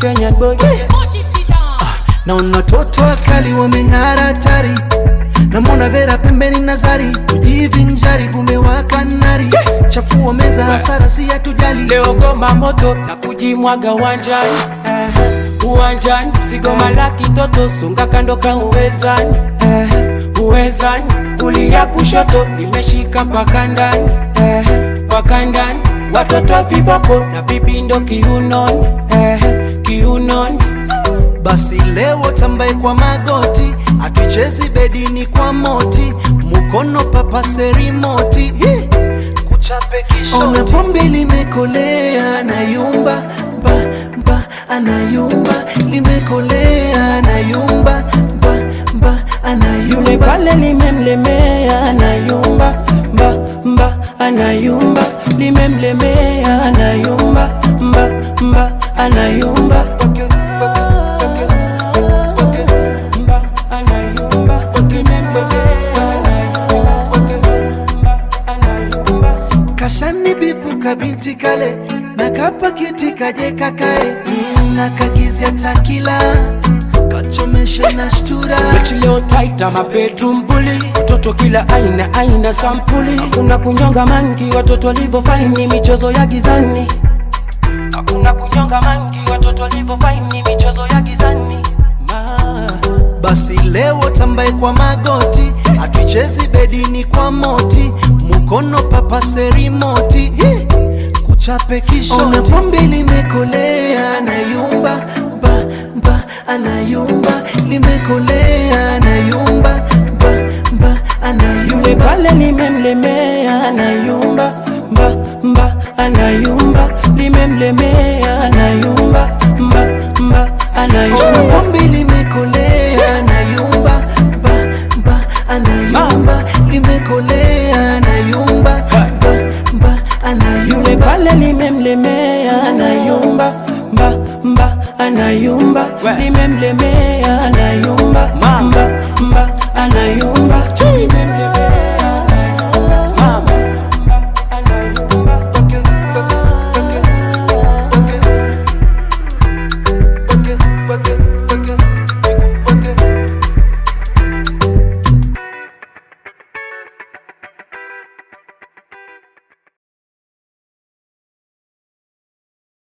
Kenyan boy naona watoto wakali wameng'ara hatari namwona Vera pembeni Nazari kujivinjari kumewaka nari chafua meza hasara si hatujali leo goma moto na kujimwaga uwanjani eh, uwanjani sigoma la kitoto songa kando ka uwezani eh, uwezani kulia kushoto nimeshika mpaka ndani eh, mpaka ndani watoto wa viboko na vibindo kiunoni eh, kiunoni basi leo tambaye kwa magoti atuchezi bedini kwa moti mukono papase rimoti Hi! kuchape kishoti ona pombe limekolea anayumba mba mba anayumba limekolea anayumba mba mba yule anayumba pale limemlemea anayumba mba mba anayumba limemlemea anayumba mba mba anayumba mba anayumba limemlemea anayumba mba anayumba kashani bipu kabinti kale na kapakiti kaje kakae mm, na kagizia takila kachomeshe na shtura Mechi leo taita ma bedroom bully Watoto kila aina aina sampuli Hakuna kunyonga mangi watoto walivyo faini michezo ya gizani Hakuna kunyonga mangi watoto walivyo faini michezo ya gizani Ma. basi leo tambaye kwa magoti atuichezi bedini kwa moti mukono papase rimoti Hi! kuchape kishoti ona pombe limekolea anayumba mba mba anayumba limekolea anayumba mba mba Yule anayumba pale limemlemea anayumba mba mba anayumba limemlemea anayumba mba mba Ona anayumba pombe limekolea anayumba mba mba anayumba limekolea anayumba mba mba Yule anayumba pale limemlemea anayumba mba mba anayumba limemlemea anayumba